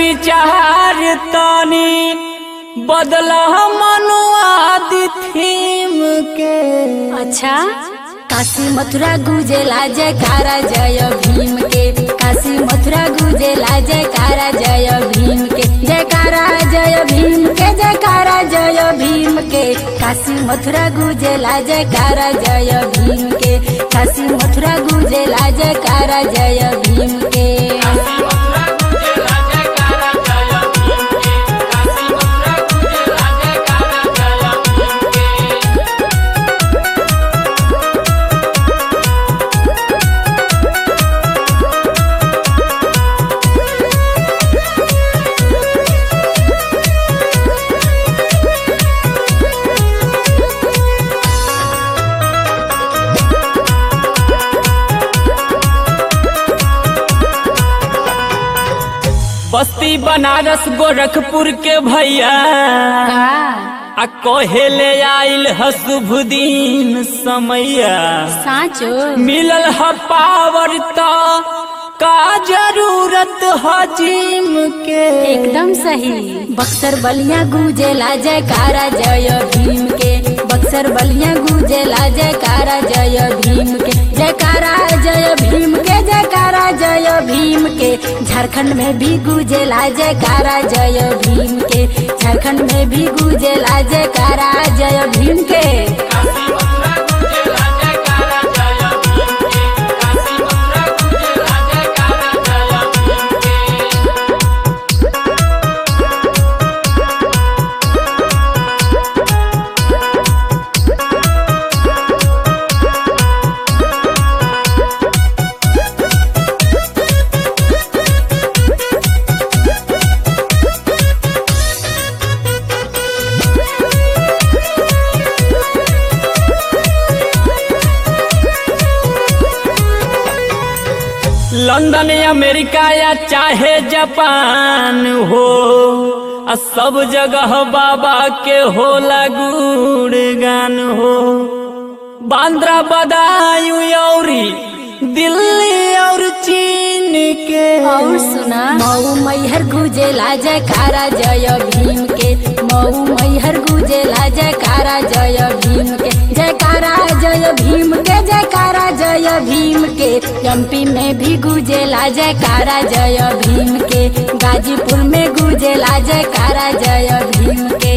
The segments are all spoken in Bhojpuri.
विचार तानी बदला मनुआ दी थीम के अच्छा काशी मथुरा गुजेला जयकारा जय भीम के काशी मथुरा गुजेला जयकारा जय भीम के जयकारा जय भीम के जयकारा जय भीम के काशी मथुरा गुजेला जयकारा जय भीम के काशी मथुरा गुजेला जयकारा जय भीम के बस्ती बनारस गोरखपुर के भैया का आ कहेले आइल ह शुभ दिन समैया साँचो मिलल ह पावर त का जरूरत ह जिम के एकदम सही बक्सर बलिया गुजेला जयकारा जय भीम के बक्सर बलिया गुजेला जयकारा जय भीम के जयकारा जय भीम के जयकारा जय भीम के झारखंड में भी गुजेला जयकारा जय भीम के झारखंड में भी गुजेला जयकारा जय भीम के लंदन अमेरिका या चाहे जापान हो आ सब जगह बाबा के होला गुणगान हो बांद्रा बदायूं औरी दिल्ली और चीन के और सुना मऊ मैहर गुजेला जयकारा जय भीम के मऊ मैहर गुजेला जयकारा जय भीम के जयकारा जय भीम के जयकारा जय भीम के एमपी में भी गुजेला जयकारा जय भीम के गाजीपुर में गुजेला जयकारा जय भीम के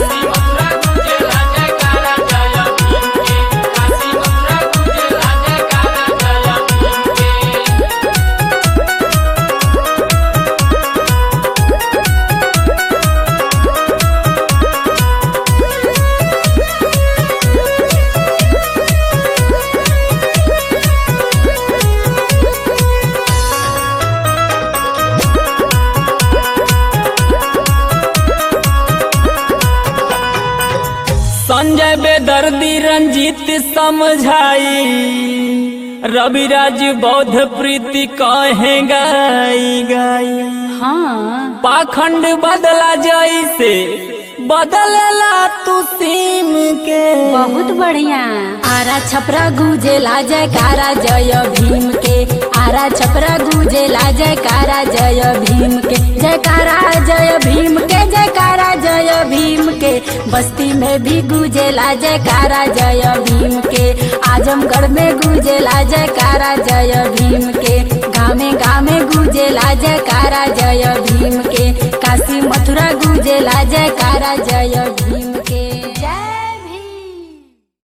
संजय बेदर्दी रंजीत समझाई रविराज बौद्ध प्रीति कहे गाई गाई हाँ पाखंड बदला जैसे बदलला तू सीम के बहुत बढ़िया आरा छपरा गुजेला जयकारा जय भीम के आरा छपरा गुजेला जयकारा जय भीम के जयकारा जय भीम के जयकारा जय भीम के बस्ती में भी गुजेला जयकारा जय भीम के आजमगढ़ में गुजेला जयकारा जय भीम के गामे गामे गुजेला जयकारा जय भीम के काशी मथुरा गुजेला जयकारा जय भीम